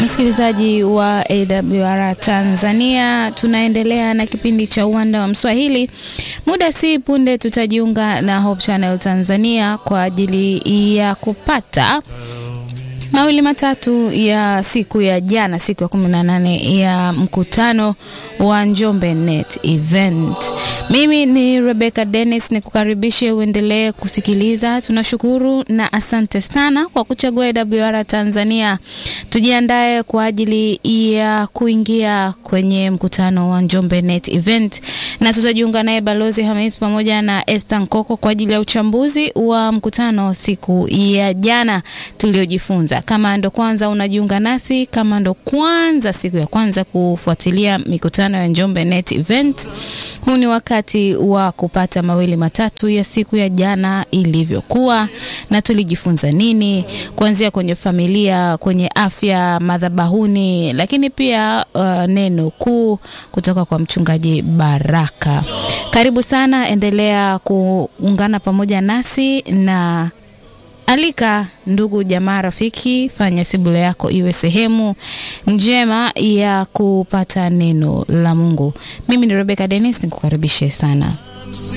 Msikilizaji wa AWR Tanzania, tunaendelea na kipindi cha uwanda wa Mswahili. Muda si punde tutajiunga na Hope Channel Tanzania kwa ajili ya kupata mawili matatu ya siku ya jana, siku ya kumi na nane ya mkutano wa Njombe Net Event. Mimi ni Rebecca Dennis, nikukaribishe uendelee kusikiliza. Tunashukuru na asante sana kwa kuchagua AWR Tanzania. Tujiandae kwa ajili ya kuingia kwenye mkutano wa Njombe Net Event na tutajiunga naye Balozi Hamis pamoja na Esther Nkoko kwa ajili ya uchambuzi wa mkutano siku ya jana tuliojifunza. Kama ndo kwanza unajiunga nasi, kama ndo kwanza siku ya kwanza kufuatilia mikutano ya Njombe Net Event, huu ni wakati wa kupata mawili matatu ya siku ya jana ilivyokuwa na tulijifunza nini, kuanzia kwenye familia, kwenye afya, madhabahuni, lakini pia uh, neno kuu kutoka kwa mchungaji Baraka. Karibu sana, endelea kuungana pamoja nasi na alika ndugu jamaa, rafiki, fanya sebule yako iwe sehemu njema ya kupata neno la Mungu. Mimi ni Rebecca Dennis, nikukaribishe sana.